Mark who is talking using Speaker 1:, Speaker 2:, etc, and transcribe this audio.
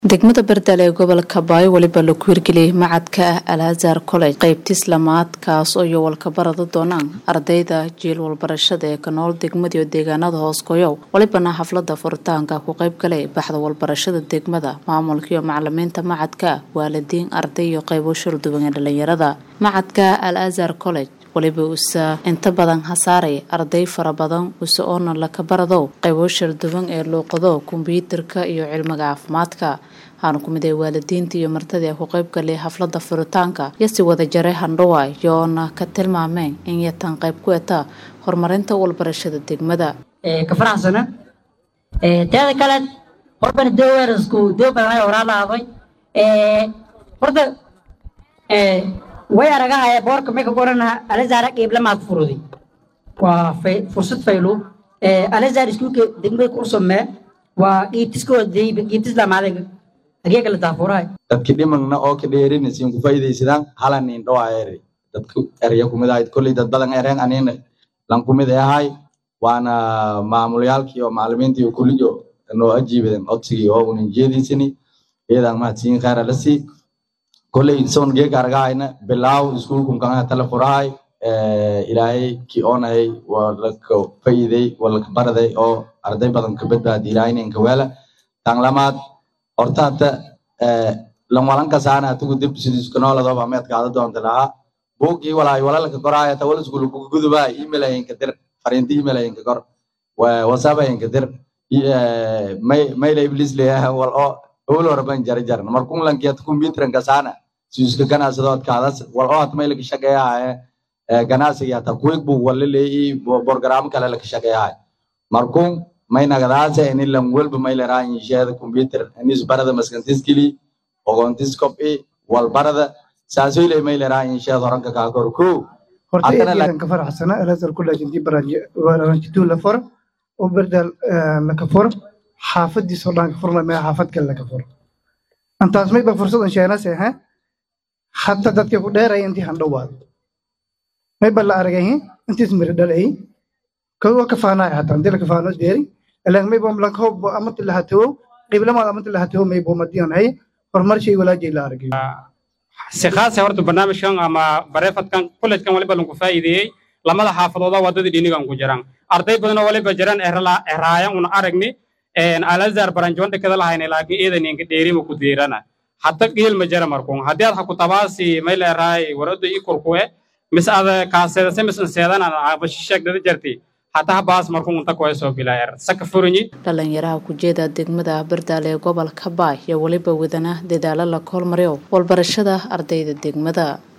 Speaker 1: degmada bardal ee gobolka baayo weliba lagu hirgeliyey macadka ah alhazar college qeybtis lamaad kaas oo iyo walkabarada doonaan ardayda jiil walbarashada ee ka nool degmadiio deegaanada hoos goyow welibana xaflada furitaanka ku qeyb galay baxda walbarashada degmada maamulkaiyo macalimiinta macadka waalidiin arday iyo qeybo shurduwan ee dhalinyarada macadka al azar college weliba usa inta badan hasaaray arday fara badan use oona laka baradow qaybo sharduwan ee luuqado kombyuutarka iyo cilmiga caafimaadka waxaana ku mid ay waalidiinta iyo martadii ku qayb galay xaflada furitaanka iyo si wada jaray handhawa iyoona ka tilmaameen in yatan qayb ku eta horumarinta walbarashada degmada
Speaker 2: ka faraxsana teeda kale horbana dooweerasku doo badan horaa lahaaday horta way aragahay boorka may ka qoranaha alazara qeyblamaa ku furuday waa fursad faylo alazar iskuulka degmada ku usamee waa qiibtiskooday qiibtis lamaade agee kala taafuurahay
Speaker 3: dadki dhimagna oo ka dheerinaysiin ku faa'iidaysadaan halanin dhawaayere dadku erya kumid ahayd kolley dad badan ereen anina lan kumid ahay waana maamulyaalkii iyo macalimiintii iyo kulliyo noo ajiibaden codsigii oo unin jeediisini iyadan mahadsiin khayra la sii kolley son geeg argahayna bilaaw iskuulkun kanga tala furahay ilaahay ki oonayay waa laka fa'iiday waa laka baraday oo arday badan ka badbaadi ilaahayna inka weela tan lamaad horta hata lan walan kasaana atigu dib sidiiskanooladooba meed kaada doonta lahaa buugii walaay walalka koraaya ta wala iskuul kuga gudubaa email ayinka dir fariinta email ayinka kor whatsapp ayinka dir mayla iblis leeyahay wal oo owlo raban jara jarna markun lankiat computeran kasaana siiska ganacsadood kaadas wal oo hat mayla ka shaqeeyahay ganacsiga hata kuwig buu wala leeyi program kale la ka shaqeeyahay markun may nagadaase ini lan welba mayla raayin sheeda computer inis barada maskantiskili ogontis copy wal barada saasoyle mayla raayin sheeda horanka kaa kor ko
Speaker 4: horta eedan ka faraxsana alazar college intii baranjituu la furo oo berdal laka furo xaafadiisoo dhan ka furna mee xaafad kale laka furo antaas mayba fursad an sheenase ha hata dadka ku dheeraya intii handhowaad mayba la aragay intiis miri dhalay kawa kafaanaay hata intii la kafaano deeri ilan mayba lankahob amati lahatowo qiblamaad amati lahatowo maybo madiyan hay horumar shay walaajay la aragay
Speaker 5: si khaasa horta barnaamijkan ama bareefadkan kolleejkan waliba lanku faa'iideeyey lamada xaafadooda waddadii dhinigan ku jiraan arday badanoo waliba jiran eraayan una aragni alazar baranjoon dhekada lahayna laakiin eedaninka dheerima ku deerana hata qiilma jara markun haddii ad haku tabaasi mayla eraay warada i kurkuwe mis ada kaaseedase mis inseedana abashisheegdada jarti hata habaas markun unta kuwa soo bilaayar saka furinyi
Speaker 1: dhalinyaraha kujeeda degmada bardaal ee gobolka baay iyo weliba wadana dadaalo la koolmariyo walbarashada ardayda degmada